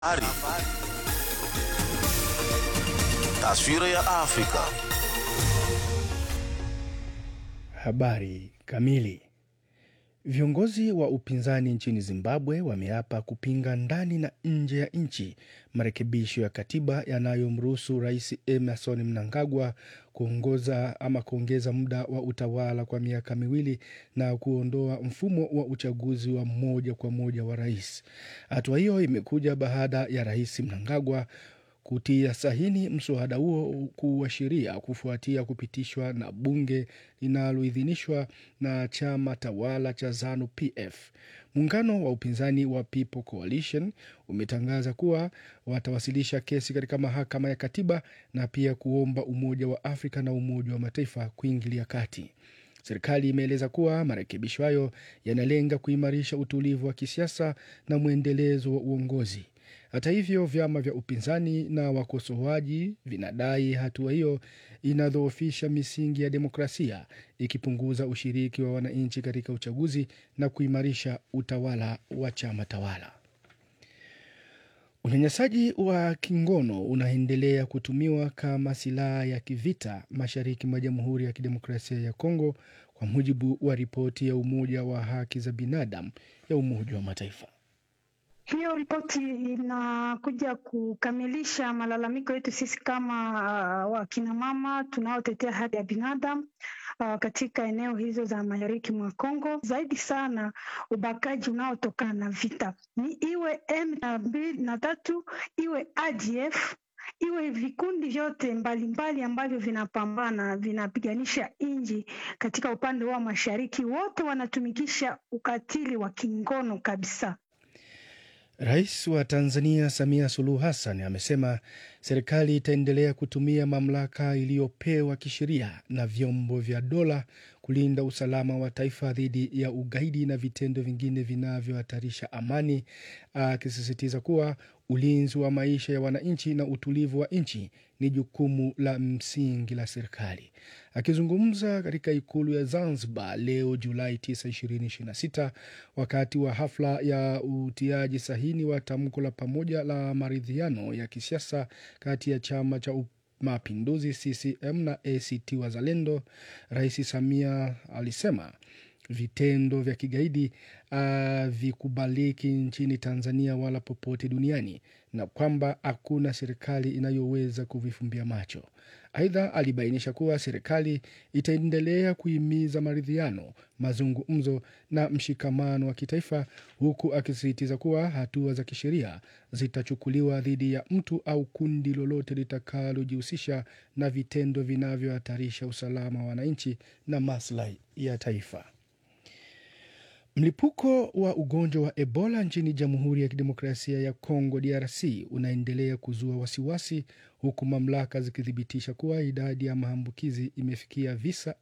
Habari. Taswira ya Afrika. Habari kamili. Viongozi wa upinzani nchini Zimbabwe wameapa kupinga ndani na nje ya nchi marekebisho ya katiba yanayomruhusu Rais Emerson Mnangagwa kuongoza ama kuongeza muda wa utawala kwa miaka miwili na kuondoa mfumo wa uchaguzi wa moja kwa moja wa rais. Hatua hiyo imekuja baada ya Rais Mnangagwa kutia sahini mswada huo kuwa sheria kufuatia kupitishwa na bunge linaloidhinishwa na chama tawala cha ZANU PF. Muungano wa upinzani wa People Coalition umetangaza kuwa watawasilisha kesi katika mahakama ya katiba na pia kuomba Umoja wa Afrika na Umoja wa Mataifa kuingilia kati. Serikali imeeleza kuwa marekebisho hayo yanalenga kuimarisha utulivu wa kisiasa na mwendelezo wa uongozi. Hata hivyo, vyama vya upinzani na wakosoaji vinadai hatua hiyo inadhoofisha misingi ya demokrasia, ikipunguza ushiriki wa wananchi katika uchaguzi na kuimarisha utawala wa chama tawala. Unyanyasaji wa kingono unaendelea kutumiwa kama silaha ya kivita mashariki mwa Jamhuri ya Kidemokrasia ya Kongo, kwa mujibu wa ripoti ya Umoja wa Haki za Binadamu ya Umoja wa Mataifa. Hiyo ripoti inakuja kukamilisha malalamiko yetu sisi kama uh, wakina mama tunaotetea haki ya binadamu uh, katika eneo hizo za mashariki mwa Kongo, zaidi sana ubakaji unaotokana na vita, ni iwe M mbili na tatu, iwe ADF iwe vikundi vyote mbalimbali ambavyo vinapambana vinapiganisha nchi katika upande wa mashariki, wote wanatumikisha ukatili wa kingono kabisa. Rais wa Tanzania Samia Suluhu Hassan amesema serikali itaendelea kutumia mamlaka iliyopewa kisheria na vyombo vya dola kulinda usalama wa taifa dhidi ya ugaidi na vitendo vingine vinavyohatarisha amani, akisisitiza kuwa ulinzi wa maisha ya wananchi na utulivu wa nchi ni jukumu la msingi la serikali. Akizungumza katika ikulu ya Zanzibar leo Julai 9, 2026 wakati wa hafla ya utiaji sahini wa tamko la pamoja la maridhiano ya kisiasa kati ya chama cha Mapinduzi CCM na ACT Wazalendo, Rais Samia alisema vitendo vya kigaidi havikubaliki uh, nchini Tanzania wala popote duniani na kwamba hakuna serikali inayoweza kuvifumbia macho. Aidha, alibainisha kuwa serikali itaendelea kuhimiza maridhiano, mazungumzo na mshikamano wa kitaifa, huku akisisitiza kuwa hatua za kisheria zitachukuliwa dhidi ya mtu au kundi lolote litakalojihusisha na vitendo vinavyohatarisha usalama wa wananchi na maslahi ya taifa. Mlipuko wa ugonjwa wa Ebola nchini Jamhuri ya Kidemokrasia ya Kongo DRC unaendelea kuzua wasiwasi huku mamlaka zikithibitisha kuwa idadi ya maambukizi imefikia visa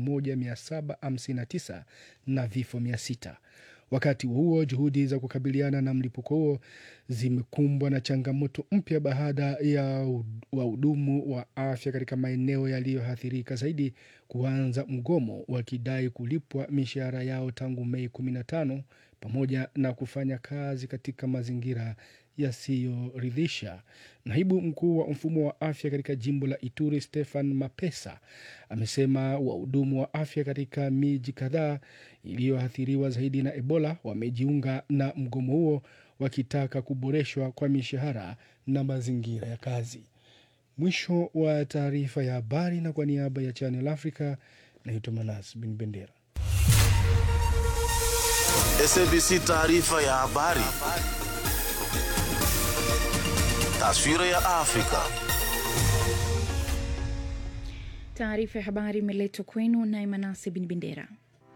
1759 na vifo 600. Wakati huo juhudi za kukabiliana na mlipuko huo zimekumbwa na changamoto mpya baada ya wahudumu wa afya katika maeneo yaliyoathirika zaidi kuanza mgomo wakidai kulipwa mishahara yao tangu Mei 15 pamoja na kufanya kazi katika mazingira yasiyoridhisha. Naibu mkuu wa mfumo wa afya katika jimbo la Ituri, Stefan Mapesa, amesema wahudumu wa afya katika miji kadhaa iliyoathiriwa zaidi na Ebola wamejiunga na mgomo huo wakitaka kuboreshwa kwa mishahara na mazingira ya kazi. Mwisho wa taarifa ya habari, na kwa niaba ya Channel Africa naitwa Manas Bin Bendera. SABC taarifa ya habari. Taswira ya Afrika. Taarifa ya habari imeletwa kwenu na Manase Bin Bendera.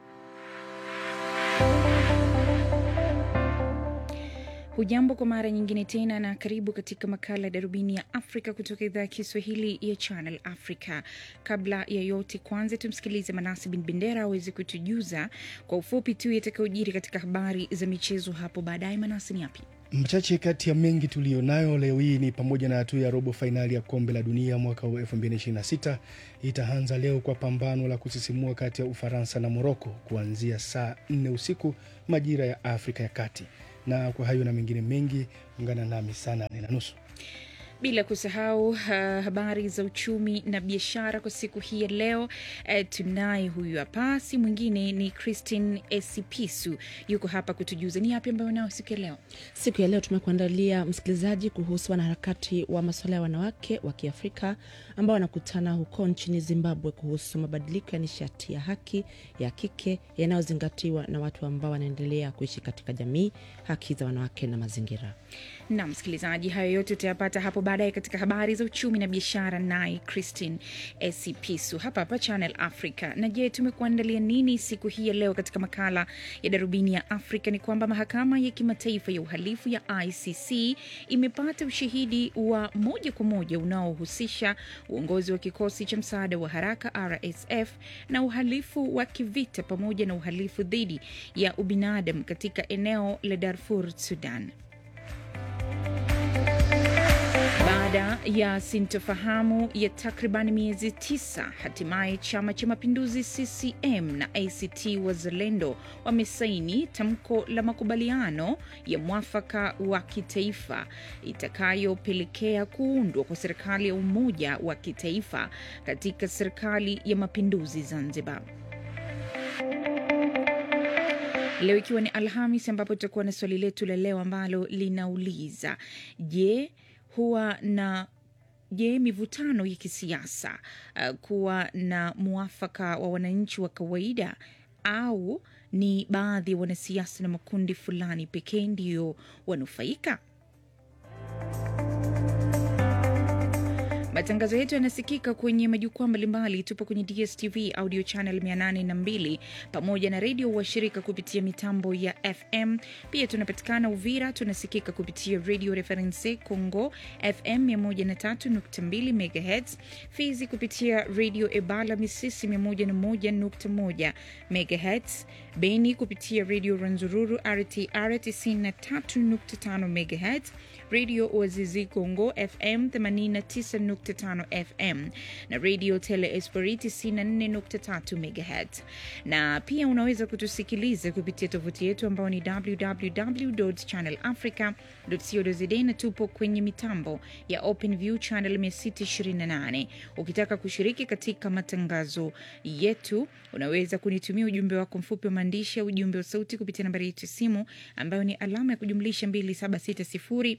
Hujambo kwa mara nyingine tena na karibu katika makala ya darubini ya Afrika kutoka idhaa ya Kiswahili ya Channel Africa. Kabla ya yote, kwanza tumsikilize Manasi Bin Bendera aweze kutujuza kwa ufupi tu yatakayojiri katika habari za michezo hapo baadaye. Manasi, ni yapi? Mchache kati ya mengi tuliyonayo leo hii ni pamoja na hatua ya robo fainali ya kombe la dunia mwaka wa 2026 itaanza leo kwa pambano la kusisimua kati ya Ufaransa na Moroko kuanzia saa 4 usiku majira ya Afrika ya Kati Na kwa hayo na mengine mengi, ungana nami saa nane na nusu. bila kusahau uh, habari za uchumi na biashara kwa siku hii ya leo. Uh, tunaye huyu hapa, si mwingine ni Christine Esipisu, yuko hapa kutujuza ni yapi ambayo nao siku ya leo. Siku ya leo tumekuandalia msikilizaji, kuhusu wanaharakati wa masuala ya wanawake wa Kiafrika ambao wanakutana huko nchini Zimbabwe kuhusu mabadiliko ya nishati ya haki ya kike yanayozingatiwa na watu ambao wanaendelea kuishi katika jamii, haki za wanawake na mazingira. na msikilizaji, hayo yote utayapata hapo baadaye katika habari za uchumi na biashara, naye Christine Esipisu hapa hapa Channel Africa. Na je, tumekuandalia nini siku hii ya leo katika makala ya darubini ya Afrika? Ni kwamba mahakama ya kimataifa ya uhalifu ya ICC imepata ushahidi wa moja kwa moja unaohusisha uongozi wa kikosi cha msaada wa haraka RSF na uhalifu wa kivita pamoja na uhalifu dhidi ya ubinadamu katika eneo la Darfur, Sudan. Baada ya sintofahamu ya takriban miezi tisa, hatimaye chama cha mapinduzi CCM na ACT Wazalendo wamesaini tamko la makubaliano ya mwafaka wa kitaifa itakayopelekea kuundwa kwa serikali ya umoja wa kitaifa katika serikali ya mapinduzi Zanzibar. Leo ikiwa ni Alhamis, ambapo tutakuwa na swali letu la leo ambalo linauliza je, huwa na je mivutano ya kisiasa uh, kuwa na mwafaka wa wananchi wa kawaida au ni baadhi ya wanasiasa na makundi fulani pekee ndiyo wanufaika? Matangazo yetu yanasikika kwenye majukwaa mbalimbali. Tupo kwenye DSTV audio channel 802 pamoja na redio washirika kupitia mitambo ya FM. Pia tunapatikana Uvira, tunasikika kupitia Radio Reference Congo FM 103.2 MHz, Fizi kupitia Radio Ebala Misisi 101.1 MHz, Beni kupitia Radio Ranzururu RTR 93.5 MHz, Radio Oazizi Congo FM 89.5 FM na Radio Tele Esperiti 94.3 MHz. Na pia unaweza kutusikiliza kupitia tovuti yetu ambao ni www.channelafrica.co.za na tupo kwenye mitambo ya OpenView channel 628. Ukitaka kushiriki katika matangazo yetu, unaweza kunitumia ujumbe wako mfupi wa maandishi au ujumbe wa sauti kupitia nambari yetu ya simu ambayo ni alama ya kujumlisha 2760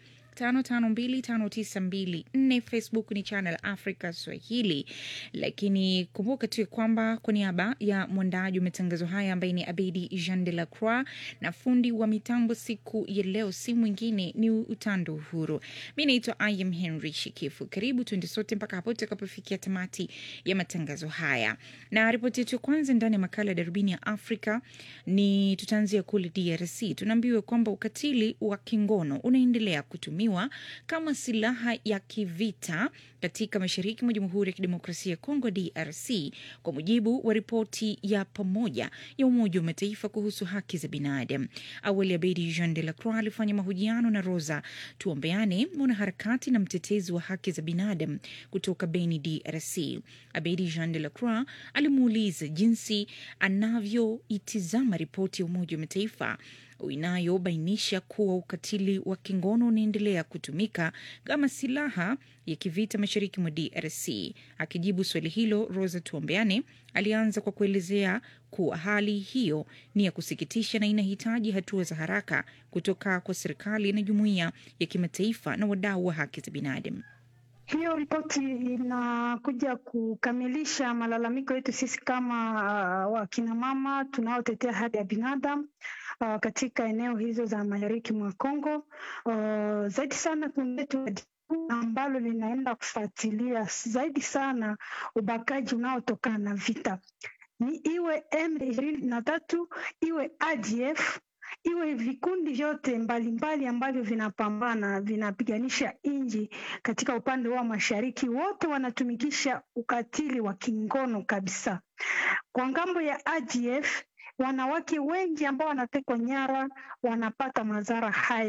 552594 Facebook ni Channel Africa Swahili. Lakini kumbuka tu ya kwamba kwa niaba ya mwandaji wa matangazo haya ambaye ni Abedi Jean de la Croix na fundi wa mitambo siku ya leo si mwingine ni Utando Uhuru. Mi naitwa Im Henry Shikifu. Karibu tuende sote mpaka hapo tutakapofikia tamati ya matangazo haya, na ripoti yetu ya kwanza ndani ya makala ya darubini ya Afrika ni tutaanzia kule DRC. Tunaambiwa kwamba ukatili wa kingono unaendelea kutumiwa kama silaha ya kivita katika mashariki mwa Jamhuri ya Kidemokrasia ya Kongo DRC, kwa mujibu wa ripoti ya pamoja ya Umoja wa Mataifa kuhusu haki za binadamu. Awali Abedi Jean de la Croix alifanya mahojiano na Rosa Tuombeane, mwanaharakati na mtetezi wa haki za binadamu kutoka Beni, DRC. Abedi Jean de la Croix alimuuliza jinsi anavyoitizama ripoti ya Umoja wa Mataifa inayobainisha kuwa ukatili wa kingono unaendelea kutumika kama silaha ya kivita mashariki mwa DRC. Akijibu swali hilo, Rosa Tuombeane alianza kwa kuelezea kuwa hali hiyo ni ya kusikitisha na inahitaji hatua za haraka kutoka kwa serikali na jumuiya ya kimataifa na wadau wa haki za binadamu. Hiyo ripoti inakuja kukamilisha malalamiko yetu sisi kama uh, wakina mama tunaotetea haki ya binadamu uh, katika eneo hizo za mashariki mwa Kongo uh, zaidi sana kundi letu ambalo linaenda kufuatilia zaidi sana ubakaji unaotokana na vita, ni iwe M ishirini na tatu iwe ADF iwe vikundi vyote mbalimbali ambavyo vinapambana vinapiganisha nchi katika upande wa mashariki, wote wanatumikisha ukatili wa kingono kabisa. Kwa ngambo ya ADF, wanawake wengi ambao wanatekwa nyara wanapata madhara haya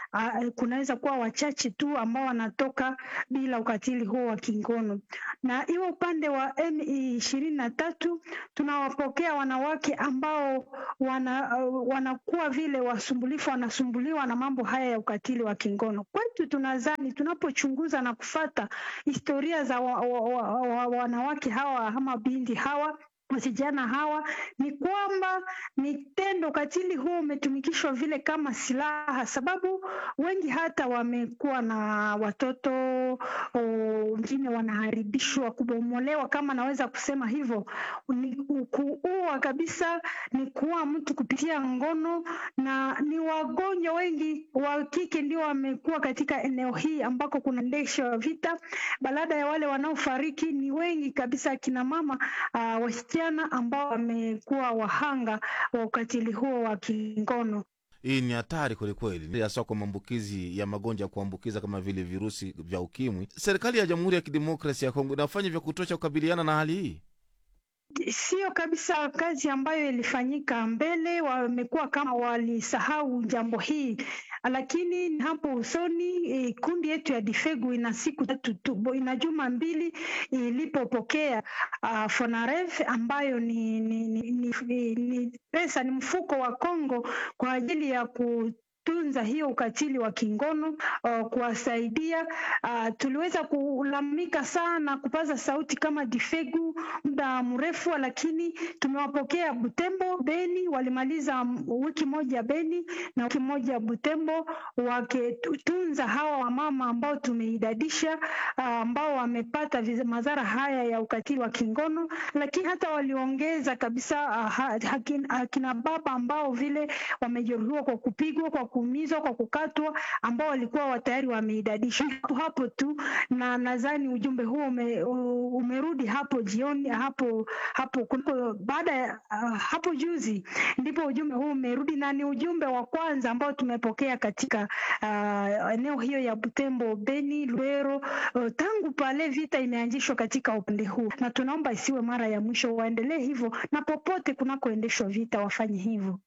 uh, kunaweza kuwa wachache tu ambao wanatoka bila ukatili huo wa kingono. Na iwe upande wa M ishirini na tatu tunawapokea wanawake ambao wana, uh, wanakuwa vile wasumbulifu, wanasumbuliwa na mambo haya ya ukatili wa kingono. Kwetu tunadhani tunapochunguza na kufata historia za wa, wa, wa, wa, wanawake hawa ama binti hawa wasichana hawa ni kwamba ni tendo katili huo umetumikishwa vile kama silaha, sababu wengi hata wamekuwa na watoto wengine wanaharibishwa, kubomolewa, kama naweza kusema hivyo. Ni kuua kabisa, ni kuua mtu kupitia ngono, na ni wagonjwa wengi wa kike ndio wamekuwa katika eneo hii ambako kunaendeshwa vita. Baada ya wale wanaofariki ni wengi kabisa, akina mama uh, wasichana ambao wamekuwa wahanga wa ukatili huo wa kingono. Hii ni hatari kwelikweli, hasa kwa maambukizi ya magonjwa ya kuambukiza kama vile virusi vya ukimwi. Serikali ya Jamhuri ya Kidemokrasia ya Kongo inafanya vya kutosha kukabiliana na hali hii? Sio kabisa kazi ambayo ilifanyika mbele, wamekuwa kama walisahau jambo hii, lakini hapo usoni e, kundi yetu ya Difegu ina siku tatu tu, ina juma mbili ilipopokea uh, Fonarev ambayo ni, ni, ni, ni, ni, ni pesa ni mfuko wa Kongo kwa ajili ya ku tunza hiyo ukatili wa kingono uh, kuwasaidia. Uh, tuliweza kulalamika sana kupaza sauti kama Difegu muda mrefu, lakini tumewapokea Butembo, Beni, walimaliza wiki moja Beni na wiki moja Butembo, wakitunza hawa wamama ambao tumeidadisha, uh, ambao wamepata madhara haya ya ukatili wa kingono, lakini hata waliongeza kabisa uh, hakina, hakina baba ambao vile wamejeruhiwa kwa kupigwa kwa kuumizwa kwa kukatwa ambao walikuwa tayari wameidadisha hapo hapo tu, na nadhani ujumbe huo ume, umerudi hapo jioni hapo hapo baada ya uh, hapo juzi ndipo ujumbe huu umerudi, na ni ujumbe wa kwanza ambao tumepokea katika uh, eneo hiyo ya Butembo, Beni, Lubero uh, tangu pale vita imeanzishwa katika upande huu, na tunaomba isiwe mara ya mwisho, waendelee hivyo na popote kunakoendeshwa vita wafanye hivyo.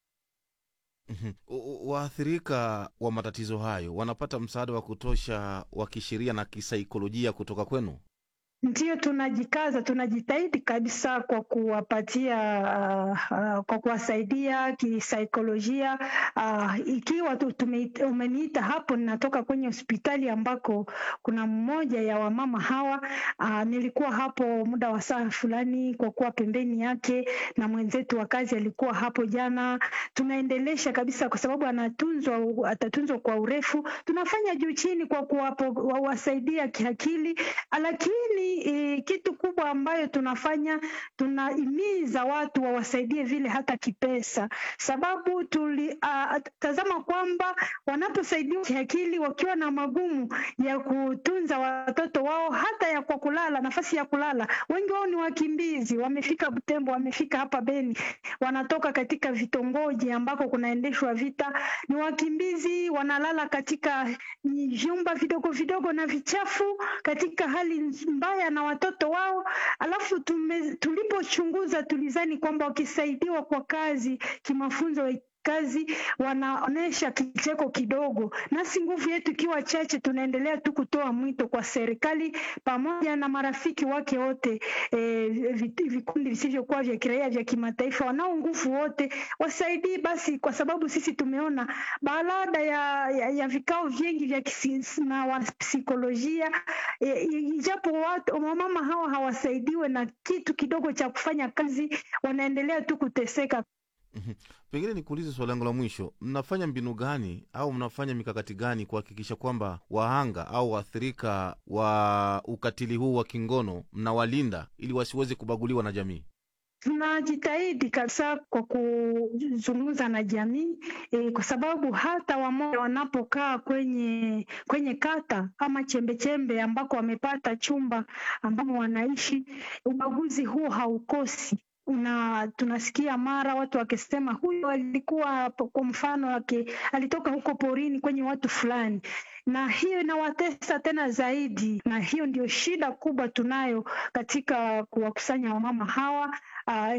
Waathirika wa matatizo hayo wanapata msaada wa kutosha wa kisheria na kisaikolojia kutoka kwenu? Ndio, tunajikaza, tunajitahidi kabisa kwa kuwapatia uh, uh, kwa kuwasaidia kisaikolojia uh, ikiwa umeniita hapo, ninatoka kwenye hospitali ambako kuna mmoja ya wamama hawa uh, nilikuwa hapo muda wa saa fulani kwa kuwa pembeni yake, na mwenzetu wa kazi alikuwa hapo jana. Tunaendelesha kabisa, kwa sababu anatunzwa, atatunzwa kwa urefu. Tunafanya juu chini kwa kuwasaidia kiakili, lakini E, kitu kubwa ambayo tunafanya tunahimiza watu wawasaidie vile hata kipesa, sababu tulitazama uh, kwamba wanaposaidiwa kiakili wakiwa na magumu ya kutunza watoto wao, hata ya kwa kulala, nafasi ya kulala, wengi wao ni wakimbizi, wamefika Butembo, wamefika hapa Beni, wanatoka katika vitongoji ambako kunaendeshwa vita, ni wakimbizi, wanalala katika vyumba vidogo vidogo na vichafu, katika hali mbaya na watoto wao. Alafu tulipochunguza tulizani kwamba wakisaidiwa kwa kazi kimafunzo kazi wanaonesha kicheko kidogo, nasi nguvu yetu ikiwa chache, tunaendelea tu kutoa mwito kwa serikali pamoja na marafiki wake wote, e, vikundi visivyokuwa vya kiraia vya kimataifa, wanao nguvu wote wasaidii basi, kwa sababu sisi tumeona baada ya, ya, ya vikao vingi vya na wanapsikolojia e, ijapo watu wamama hawa hawasaidiwe na kitu kidogo cha kufanya kazi, wanaendelea tu kuteseka. Pengine nikuulize swali langu la mwisho, mnafanya mbinu gani au mnafanya mikakati gani kuhakikisha kwamba wahanga au waathirika wa ukatili huu wa kingono mnawalinda ili wasiweze kubaguliwa na jamii? Tunajitahidi kabisa kwa kuzungumza na jamii e, kwa sababu hata wamoja wanapokaa kwenye kwenye kata ama chembechembe ambako wamepata chumba ambamo wanaishi, ubaguzi huo haukosi una tunasikia mara watu wakisema huyo alikuwa kwa mfano ake, alitoka huko porini kwenye watu fulani, na hiyo inawatesa tena zaidi, na hiyo ndio shida kubwa tunayo katika kuwakusanya wamama hawa uh,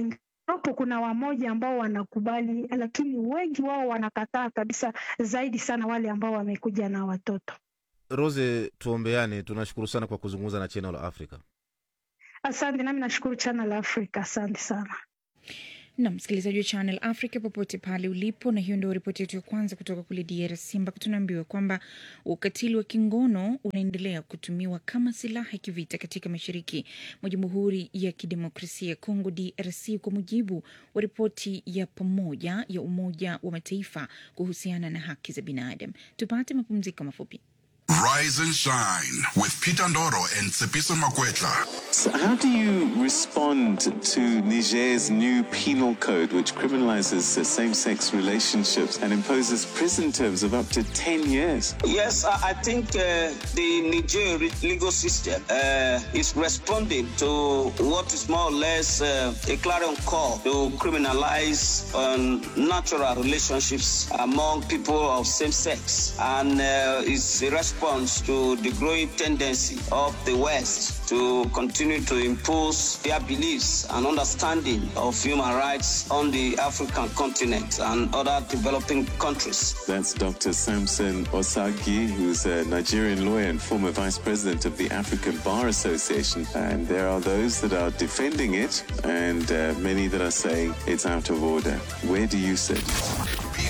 Wapo kuna wamoja ambao wanakubali, lakini wengi wao wanakataa kabisa, zaidi sana wale ambao wamekuja na watoto. Rose, tuombeane. Tunashukuru sana kwa kuzungumza na Channel Africa. Asante, nami nashukuru Channel Africa, asante sana. na msikilizaji wa Channel Africa popote pale ulipo, na hiyo ndio ripoti yetu ya kwanza kutoka kule DRC ambako tunaambiwa kwamba ukatili wa kingono unaendelea kutumiwa kama silaha ya kivita katika mashariki mwa Jamhuri ya Kidemokrasia ya Kongo DRC, kwa mujibu wa ripoti ya pamoja ya Umoja wa Mataifa kuhusiana na haki za binadamu. Tupate mapumziko mafupi. Rise and shine with Peter Ndoro and Tsepiso Makwetla. So how do you respond to Niger's new penal code, which criminalizes uh, same sex relationships and imposes prison terms of up to 10 years? Yes, I I think uh, the Niger legal system uh, is responding to what is more or less uh, a clarion call to criminalize um, natural relationships among people of same sex, and uh, it's a response to the growing tendency of the West to continue to impose their beliefs and understanding of human rights on the African continent and other developing countries. That's Dr. Samson Osagi, who's a Nigerian lawyer and former vice president of the African Bar Association. And there are those that are defending it, and uh, many that are saying it's out of order. Where do you sit?